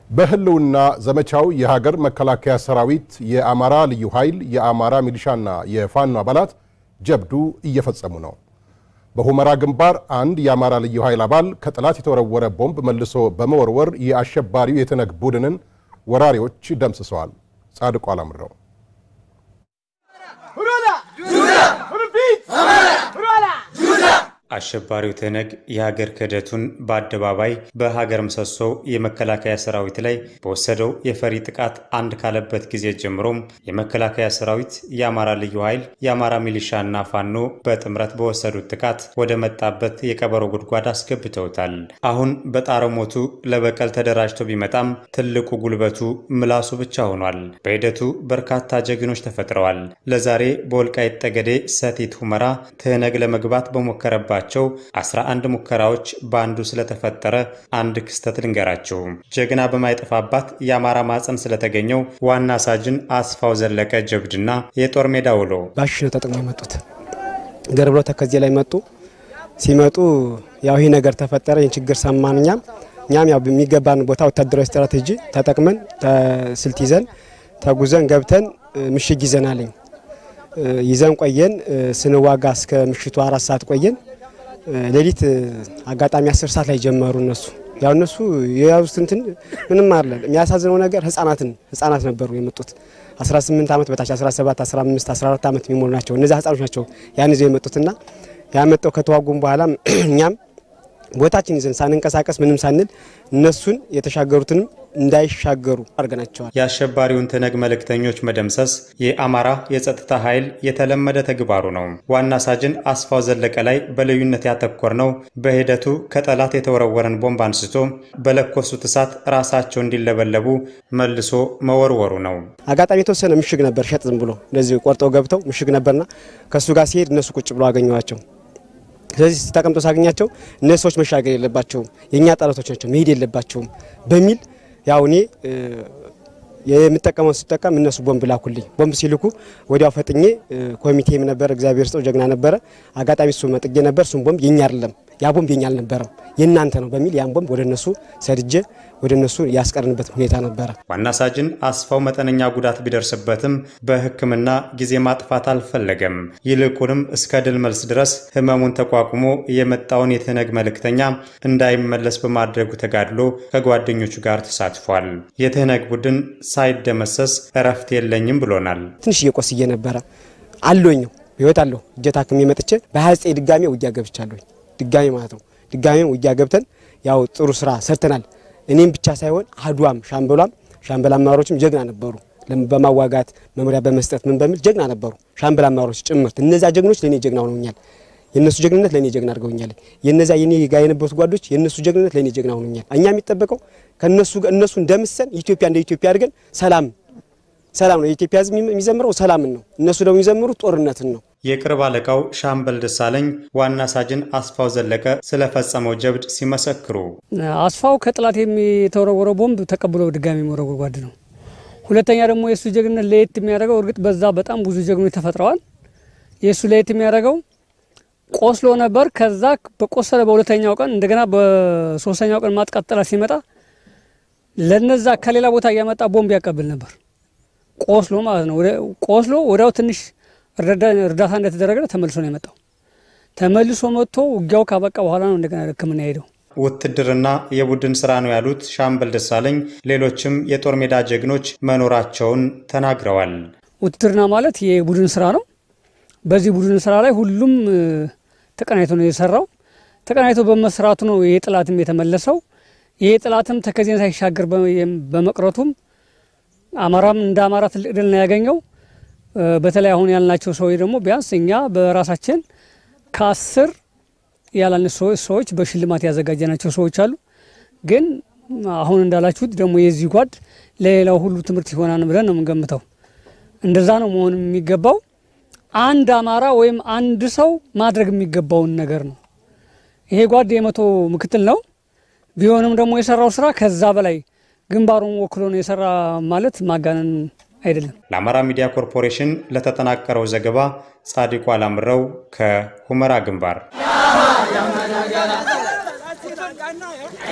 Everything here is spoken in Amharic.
በህልውና ዘመቻው የሀገር መከላከያ ሰራዊት፣ የአማራ ልዩ ኃይል፣ የአማራ ሚሊሻና የፋኖ አባላት ጀብዱ እየፈጸሙ ነው። በሁመራ ግንባር አንድ የአማራ ልዩ ኃይል አባል ከጠላት የተወረወረ ቦምብ መልሶ በመወርወር የአሸባሪው የትነግ ቡድንን ወራሪዎች ደምስሰዋል። ጻድቁ አላምረው አሸባሪው ትነግ የሀገር ክህደቱን በአደባባይ በሀገር ምሰሶው የመከላከያ ሰራዊት ላይ በወሰደው የፈሪ ጥቃት አንድ ካለበት ጊዜ ጀምሮም የመከላከያ ሰራዊት፣ የአማራ ልዩ ኃይል፣ የአማራ ሚሊሻና ፋኖ በጥምረት በወሰዱት ጥቃት ወደ መጣበት የቀበሮ ጉድጓድ አስገብተውታል። አሁን በጣረ ሞቱ ለበቀል ተደራጅቶ ቢመጣም ትልቁ ጉልበቱ ምላሱ ብቻ ሆኗል። በሂደቱ በርካታ ጀግኖች ተፈጥረዋል። ለዛሬ በወልቃይት ጠገዴ ሰቲት ሁመራ ትህነግ ለመግባት በሞከረባ ቸው 11 ሙከራዎች በአንዱ ስለተፈጠረ አንድ ክስተት ልንገራችሁ። ጀግና በማይጠፋባት የአማራ ማፀን ስለተገኘው ዋና ሳጅን አስፋው ዘለቀ ጀብድና የጦር ሜዳ ውሎ ባሽ ነው ተጠቅሞ የመጡት ገር ብሎ ተከዜ ላይ መጡ። ሲመጡ ያው ይህ ነገር ተፈጠረ። ይህን ችግር ሰማን። እኛም እኛም ያው በሚገባን ቦታ ወታደራዊ ስትራቴጂ ተጠቅመን ስልት ይዘን ተጉዘን ገብተን ምሽግ ይዘናልኝ ይዘን ቆየን። ስንዋጋ እስከ ምሽቱ አራት ሰዓት ቆየን። ሌሊት አጋጣሚ አስር ሰዓት ላይ ጀመሩ እነሱ ያው እነሱ የያዙት እንትን ምንም አለ። የሚያሳዝነው ነገር ህጻናትን ህጻናት ነበሩ የመጡት 18 ዓመት በታች 17፣ 15፣ 14 ዓመት የሚሞሉ ናቸው። እነዚህ ህጻኖች ናቸው ያን ይዘው የመጡትና ያመጣው ከተዋጉም በኋላ እኛም ቦታችን ይዘን ሳንንቀሳቀስ ምንም ሳንል እነሱን የተሻገሩትንም እንዳይሻገሩ አድርገናቸዋል። የአሸባሪውን ትነግ መልእክተኞች መደምሰስ የአማራ የጸጥታ ኃይል የተለመደ ተግባሩ ነው። ዋና ሳጅን አስፋው ዘለቀ ላይ በልዩነት ያተኮር ነው በሂደቱ ከጠላት የተወረወረን ቦምብ አንስቶ በለኮሱት እሳት ራሳቸው እንዲለበለቡ መልሶ መወርወሩ ነው። አጋጣሚ የተወሰነ ምሽግ ነበር፣ ሸጥ ዝም ብሎ እንደዚህ ቆርጠው ገብተው ምሽግ ነበርና ከእሱ ጋር ሲሄድ እነሱ ቁጭ ብሎ አገኘዋቸው። ስለዚህ ተቀምጦ ሳገኛቸው እነዚህ ሰዎች መሻገር የለባቸውም የእኛ ጠላቶች ናቸው መሄድ የለባቸውም በሚል ያው እኔ የምጠቀመውን ስጠቀም እነሱ ቦምብ ላኩልኝ። ቦምብ ሲልኩ ወዲያው ፈጥኜ ኮሚቴም ነበር፣ እግዚአብሔር ስጠው ጀግና ነበረ። አጋጣሚ እሱ መጥጌ ነበር። እሱም ቦምብ የኛ አይደለም፣ ያ ቦምብ የኛ አልነበረም የእናንተ ነው በሚል ያን ቦምብ ወደ እነሱ ሰድጄ ወደ እነሱ ያስቀርንበት ሁኔታ ነበረ። ዋና ሳጅን አስፋው መጠነኛ ጉዳት ቢደርስበትም በሕክምና ጊዜ ማጥፋት አልፈለገም። ይልቁንም እስከ ድል መልስ ድረስ ህመሙን ተቋቁሞ የመጣውን የትነግ መልእክተኛ እንዳይመለስ በማድረጉ ተጋድሎ ከጓደኞቹ ጋር ተሳትፏል። የትህነግ ቡድን ሳይደመሰስ እረፍት የለኝም ብሎናል። ትንሽ እየቆስዬ ነበረ አለኝው ህይወት አለሁ እጀ ታክሜ መጥቼ በ29 ድጋሜ ውጊያ ገብቻለሁ። ድጋሜ ማለት ነው። ድጋሜ ውጊያ ገብተን ያው ጥሩ ስራ ሰርተናል። እኔም ብቻ ሳይሆን አድዋም ሻምበሏም ሻምበል አመራሮችም ጀግና ነበሩ። በማዋጋት መምሪያ በመስጠት ምን በሚል ጀግና ነበሩ። ሻምበል አመራሮች ጭምርት እነዚያ ጀግኖች ለእኔ ጀግና ሆነውኛል። የእነሱ ጀግንነት ለእኔ ጀግና አድርገውኛል። የነዚያ የኔ ጋር የነበሩት ጓዶች የእነሱ ጀግንነት ለእኔ ጀግና ሆነውኛል። እኛ የሚጠበቀው ከነሱ እነሱ እንደምሰን ኢትዮጵያ እንደ ኢትዮጵያ አድርገን ሰላም ሰላም ነው። የኢትዮጵያ ሕዝብ የሚዘምረው ሰላምን ነው። እነሱ ደግሞ የሚዘምሩት ጦርነትን ነው። የቅርብ አለቃው ሻምበል ደሳለኝ ዋና ሳጅን አስፋው ዘለቀ ስለፈጸመው ጀብድ ሲመሰክሩ አስፋው ከጥላት የተወረወረው ቦምብ ተቀብሎ ድጋሚ መወረወር ጓድ ነው። ሁለተኛ ደግሞ የእሱ ጀግንነት ለየት የሚያደርገው እርግጥ በዛ በጣም ብዙ ጀግኖች ተፈጥረዋል። የእሱ ለየት የሚያደርገው ቆስሎ ነበር። ከዛ በቆሰለ በሁለተኛው ቀን እንደገና በሶስተኛው ቀን ማጥቃት ጠላት ሲመጣ ለነዛ ከሌላ ቦታ እያመጣ ቦምብ ያቀብል ነበር። ቆስሎ ማለት ነው። ቆስሎ ወዲያው ትንሽ እርዳታ እንደተደረገ ተመልሶ ነው የመጣው። ተመልሶ መጥቶ ውጊያው ካበቃ በኋላ ነው እንደገና ሕክምና ሄደው። ውትድርና የቡድን ስራ ነው ያሉት ሻምበል ደሳለኝ ሌሎችም የጦር ሜዳ ጀግኖች መኖራቸውን ተናግረዋል። ውትድርና ማለት የቡድን ስራ ነው። በዚህ ቡድን ስራ ላይ ሁሉም ተቀናይቶ ነው የሰራው። ተቀናይቶ በመስራቱ ነው ይሄ ጥላትም የተመለሰው። ይሄ ጥላትም ተከዜን ሳይሻገር በመቅረቱም አማራም እንደ አማራ ትልቅ ድል ነው ያገኘው። በተለይ አሁን ያልናቸው ሰዎች ደግሞ ቢያንስ እኛ በራሳችን ከአስር ያላነሱ ሰዎች በሽልማት ያዘጋጀናቸው ሰዎች አሉ። ግን አሁን እንዳላችሁት ደግሞ የዚህ ጓድ ለሌላው ሁሉ ትምህርት ይሆናል ብለን ነው የምንገምተው። እንደዛ ነው መሆን የሚገባው። አንድ አማራ ወይም አንድ ሰው ማድረግ የሚገባውን ነገር ነው። ይሄ ጓድ የመቶ ምክትል ነው። ቢሆንም ደግሞ የሰራው ስራ ከዛ በላይ ግንባሩን ወክሎ ነው የሰራ ማለት ማጋነን አይደለም። ለአማራ ሚዲያ ኮርፖሬሽን ለተጠናቀረው ዘገባ ጻድቁ አላምረው ከሁመራ ግንባር